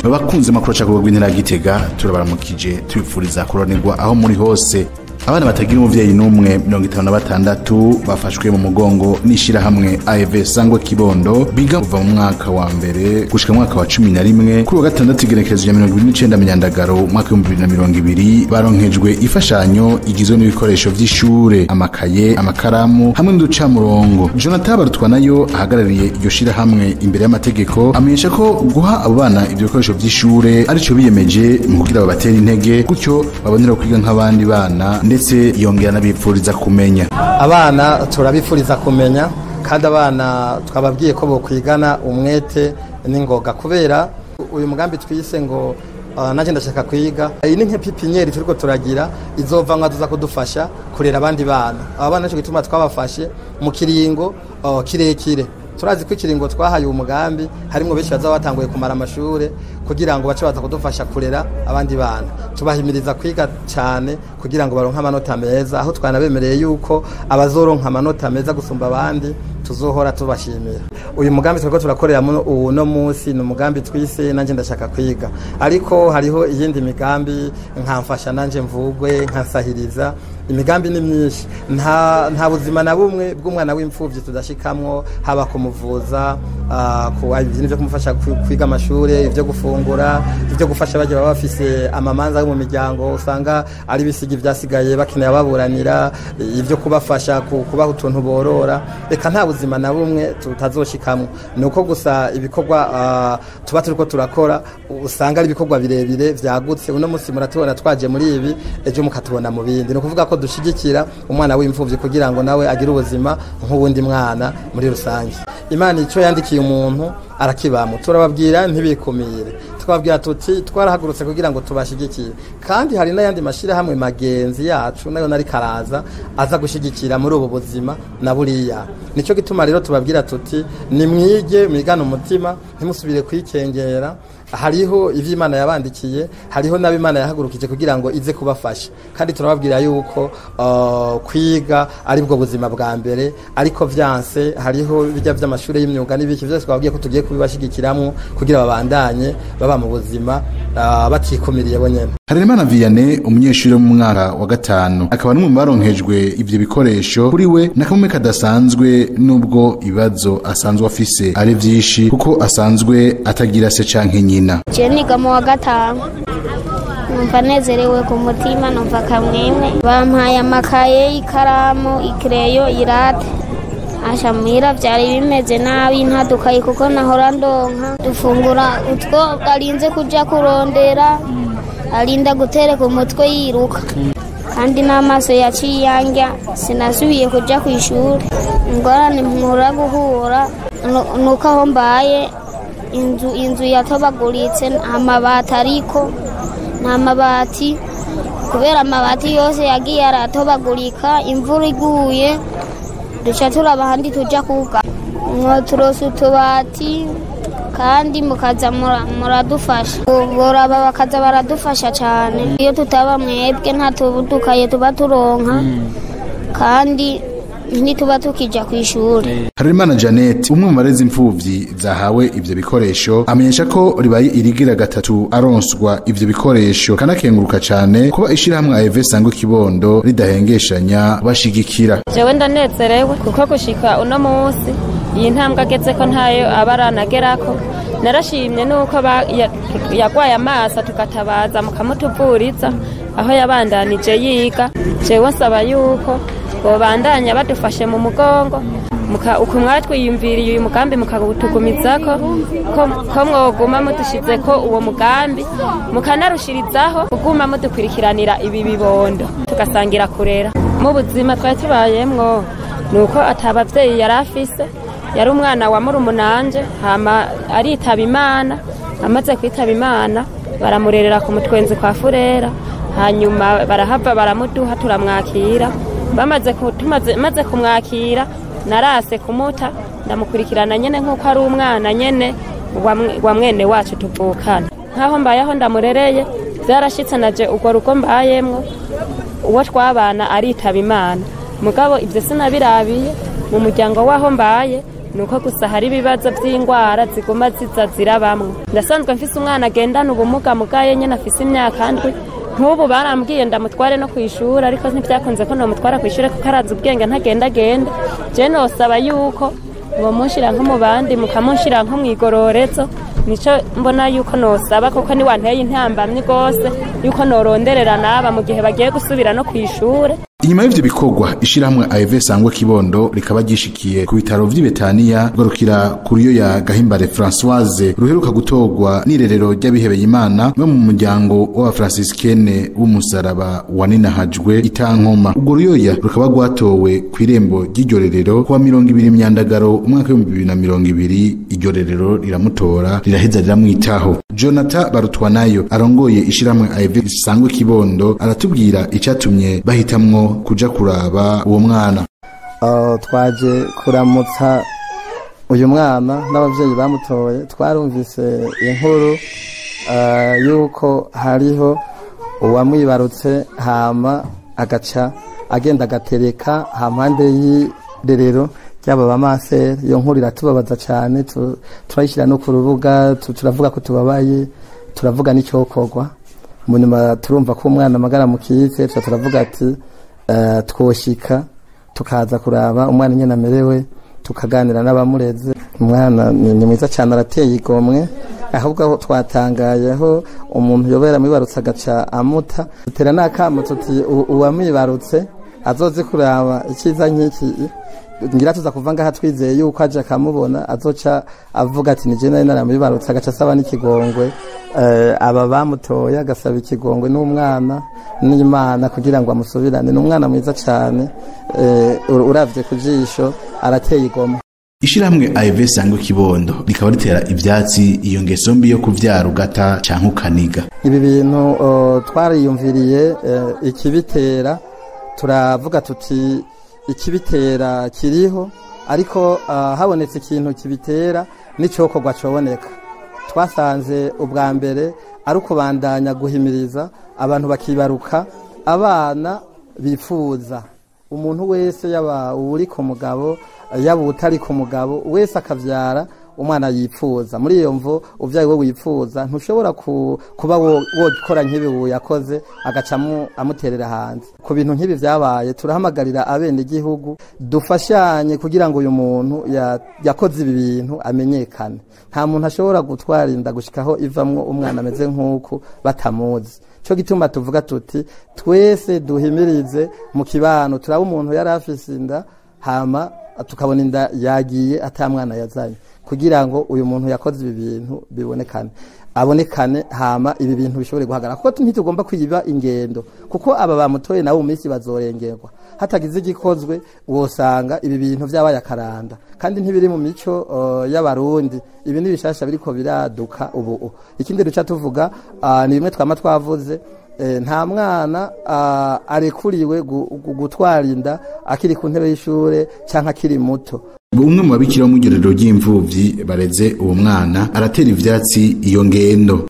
bakunze makuru aca kubagwa intera ya gitega turabaramukije tubifuriza kuronirwa aho muri hose abana batagira umuvyeyi n'umwe mirongo itanu na batandatu bafashwe mu mugongo n'ishirahamwe AEV Sangwe Kibondo biga kuva mu mwaka wa mbere gushika mu mwaka wa cumi na rimwe kuri wa gatandatu igenekerezo rya mirongo ibiri n'icenda Myandagaro umwaka w'ibihumbi bibiri na mirongo ibiri baronkejwe ifashanyo igizwe n'ibikoresho vy'ishure amakaye amakaramu hamwe n'uducamurongo Jonathan Barutwa nayo ahagarariye iryo shirahamwe imbere y'amategeko amenyesha ko guha abo bana ivyo bikoresho vy'ishure arico biyemeje mu kugira babatere intege gutyo babonera kwiga nk'abandi bana ndetse yongera n'abipfuriza kumenya abana turabifuriza kumenya kandi abana twababwiye ko bokwigana umwete n'ingoga kubera uyu mugambi twise ngo uh, nanjye ndashaka kwiga iyi ni nk'epipinyeri turiko turagira izova nka tuza kudufasha kurera abandi bana aba bana nico gituma twabafashe mu kiringo uh, kirekire turazi ko ikiringo twahaye uwo mugambi harimo benshi baza batanguye kumara amashure kugira ngo bace baza kudufasha kurera abandi bana tubahimiriza kwiga cyane kugira ngo baronke amanota meza aho twanabemereye yuko abazoronka amanota meza gusumba abandi tuzohora tubashimira uyu mugambi turiko turakorera uno munsi ni umugambi twise nanje ndashaka kwiga ariko hariho iyindi migambi nkamfasha nanje mvugwe nkansahiriza imigambi ni myinshi nta nta buzima na bumwe bw'umwana w'imfuvyi tudashikamwo haba kumuvuza uh, ku ibintu byo kumufasha kwiga amashure ivyo gufungura ivyo gufasha baje baba bafise amamanza yo mu miryango usanga ari bisigi vyasigaye bakeneye ababuranira ivyo kubafasha kubaha utuntu borora reka nta buzima na bumwe tutazoshikamwo nuko gusa ibikorwa uh, tuba turiko turakora usanga ari ibikorwa birebire vyagutse uno musi muratubona twaje muri ibi ejo mukatubona mu bindi ni ukuvuga ko dushigikira umwana w'imfuvyi kugira ngo nawe agire ubuzima nk'uwundi mwana muri rusange imana icyo yandikiye umuntu arakibamo turababwira ntibikumire twabwira tuti twarahagurutse kugira ngo tubashigikire kandi hari n'ayandi mashyirahamwe magenzi yacu nayo nari karaza aza gushyigikira muri ubu buzima na buriya nicyo gituma rero tubabwira tuti nimwige mwigane umutima ntimusubire kwikengera hariho ivyo imana yabandikiye hariho n'abo imana yahagurukije kugira ngo ize kubafasha kandi turababwira yuko uh, kwiga ari bwo buzima bwa mbere ariko vyanse hariho bijya vy'amashuri y'imyuga n'ibiki vyose twabwiye ko tugiye kubibashigikiramwo kugira babandanye baba mu buzima uh, batikumiriye bonyene Harerimana Vianney umunyeshuri wo mu mwaka wa gatanu akaba n'umwe mu baronkejwe ivyo bikoresho kuri we nakamwe kadasanzwe nubwo ibibazo asanzwe afise ari vyinshi kuko asanzwe atagira se canke nyina je niga mu wa gatanu numva nezerewe ku mutima numva kamwemwe bampaye amakaye ikaramu ikereyo irate asha muhira vyari bimeze nabi ntadukaye kuko nahora ndonka dufungura utwo arinze kuja kurondera arinda gutereka umutwe yiruka kandi n'amaso yaciye yangya sinasubiye kuja ku ishuri ingorane mpura guhura nuko aho mbaye inzu inzu yatobaguritse amabati ariko nta mabati kubera amabati yose yagiye aratobagurika imvura iguye duca turaba ahandi tuja kuga mwoturose utubati kandi mukaza muradufasha boraba bakaza baradufasha cyane iyo tutaba mwebwe nta tubudukaye tuba turonka kandi ntituba tukija ku ishuri Harerimana Janet umwe mu barezi imfuvyi zahawe ivyo bikoresho amenyesha ko ribaye irigira gatatu aronswa ivyo bikoresho kanakenguruka cane kuba ishirahamwe AEV Sangwe Kibondo ridahengeshanya bashigikira jewe ndanezerewe kuko gushika uno munsi iyi ntambwe ageze ko ntayo aba aranagerako narashimye nuko yagwaye amaso tukatabaza mukamutuvuriza aho yabandanije yiga jewe nsaba yuko bobandanya badufashe mu mugongo uku mwatwiyumviriye uyu mugambi mukawutugumizako ko mwoguma mudushize ko uwo mugambi mukanarushirizaho kuguma mudukurikiranira ibi bibondo tugasangira kurera mu buzima twari tubayemwo ni uko atabavyeyi yari afise yari umwana wa murumunanje hama aritaba imana amaze kwitaba imana baramurerera ku mutwenzi kwa furera hanyuma barahava baramuduha turamwakira bamaze tumaze maze kumwakira narase kumuta ndamukurikirana nyene nk'uko ari umwana nyene wa mwene wacu tuvukana nk'aho mbayeho ndamurereye byarashitse naje urwo rugo mbayemwo uwo twabana aritaba imana mugabo ibyo sinabirabiye mu muryango w'aho mbaye ni uko gusa hari ibibazo by'indwara ziguma ziza zirabamwe ndasanzwe mfise umwana agendana ubumuga mugaye nyine afise imyaka ndwi nk'ubu barambwiye ndamutware no ku ishuri ariko ntibyakunze ko namutwara ku ishuri kuko arazi ubwenge ntagendagenda je nosaba yuko mumushyira nko mu bandi mukamushyira nko mu igororezo nico mbona yuko nosaba kuko niwanteye intambamyi rwose yuko noronderera naba mu gihe bagiye gusubira no ku ishure inyuma y'ivyo bikorwa ishirahamwe AEV sangwa kibondo rikaba gishikiye ku bitaro vy'i Betania garukira kuriyo ya Gahimbare Françoise ruheruka gutorwa n'irerero ry'abihebeye Imana no mu muryango w'abafransiskene w'umusaraba wa Ninahajwe itankoma urwo ruyoya rukaba rwatowe kw'irembo ry'iryo rerero kuwa mirongo ibiri myandagaro umwaka w'ibihumbi bibiri na mirongo ibiri iryo rerero riramutora riraheza riramwitaho Jonathan Barutwanayo arongoye ishirahamwe AEV sangwa kibondo aratubwira icatumye bahitamwo kuja kuraba uwo mwana Uh, twaje kuramutsa uyu mwana n'abavyeyi bamutoye twarumvise inkuru uh, yuko hariho uwamwibarutse hama agaca agenda agatereka hampande y'irerero ry'aba bamaseri iyo nkuru iratubabaza cane tu- turayishyira no ku rubuga tu- turavuga ko tubabaye turavuga n'icyokorwa mu nyuma turumva ko umwana amagara mu kize tuca turavuga ati eh, twoshika tukaza kuraba umwana nyine amerewe tukaganira n'abamureze umwana ni ni mwiza cyane arateye igomwe ahubwo aho twatangayeho umuntu yobera mwibarutse agaca amuta dutera n'akamo tuti "U- uwamwibarutse azoze kuraba icyiza nk'iki ngira tuza kuva ngaha twizeye yuko aje akamubona azoca avuga ati ni jena naramubibarutse agaca asaba n'ikigongwe eh, aba bamutoye agasaba ikigongwe n'umwana n'imana kugira ngo amusubirane ni umwana mwiza cyane eh, ur- uravye ku jisho arateye igomwe ishirahamwe AEV sangwa kibondo rikaba ritera ivyatsi iyo ngeso mbi yo kuvyara ugata canke ukaniga ibi bintu uh, twariyumviriye uh, ikibitera turavuga tuti ikibitera kiriho ariko uh, habonetse ikintu kibitera n'icyokorwa coboneka twasanze ubwa mbere ari ukubandanya guhimiriza abantu bakibaruka abana bifuza umuntu wese yaba uri ku mugabo yaba utari ku mugabo wese akavyara umwana yifuza muri iyo mvo uvyaye we wifuza ntushobora ku, kuba wo- wokora nk'ibi ubu yakoze agaca amu- amuterera hanze ku bintu nk'ibi vyabaye turahamagarira abene igihugu dufashanye kugira ngo uyu muntu ya- yakoze ibi bintu amenyekane nta muntu ashobora gutwara inda gushikaho ivamwo umwana ameze nk'uku batamuzi cyo gituma tuvuga tuti twese duhimirize mu kibano turaba umuntu yari afise inda hama tukabona inda yagiye ata mwana yazanye kugira ngo uyu muntu yakoze ibi bintu bibonekane abonekane hama ibi bintu bishobore guhagarara kuko ntitugomba kwiba ingendo kuko aba bamutoye nabo mu minsi bazorengerwa hatagize igikozwe wosanga ibi bintu vyabaye akaranda kandi ntibiri mu mico uh, y'abarundi ibi ni bishasha biriko biraduka ubu ikindi duca tuvuga uh, ni bimwe twama twavuze Eh, nta mwana ah, arekuriwe gu- gu- gutwara inda akiri ku ntebe y'ishure canke akiri muto umwe mu babikira bo mu irerero ry'imfuvyi bareze uwo mwana aratera ivyatsi iyo ngendo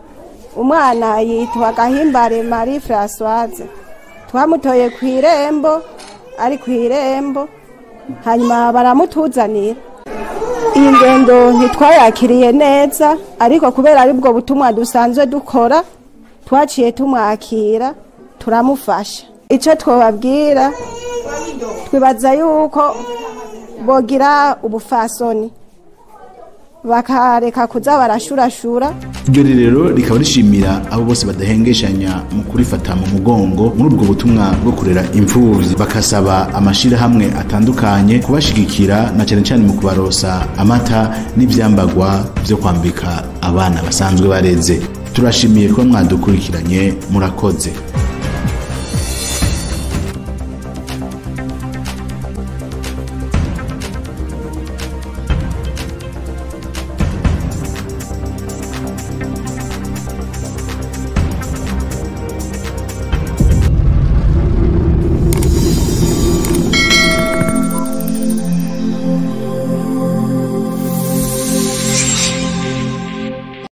umwana yitwa gahimbare marie francoise twamutoye ku irembo ari ku irembo hanyuma baramutuzanira iyi ngendo ntitwayakiriye neza ariko kubera ari bwo butumwa dusanzwe dukora twaciye tumwakira turamufasha icyo twababwira twibaza yuko bogira ubufasoni bakareka kuza barashurashura iryo rerero rikaba rishimira abo bose badahengeshanya mu kurifata mu mugongo muri ubwo butumwa bwo kurera imfuvyi bakasaba amashirahamwe atandukanye kubashigikira na cyane cyane mu kubarosa amata n'ivyambagwa vyo kwambika abana basanzwe bareze turashimiye kuba mwadukurikiranye murakoze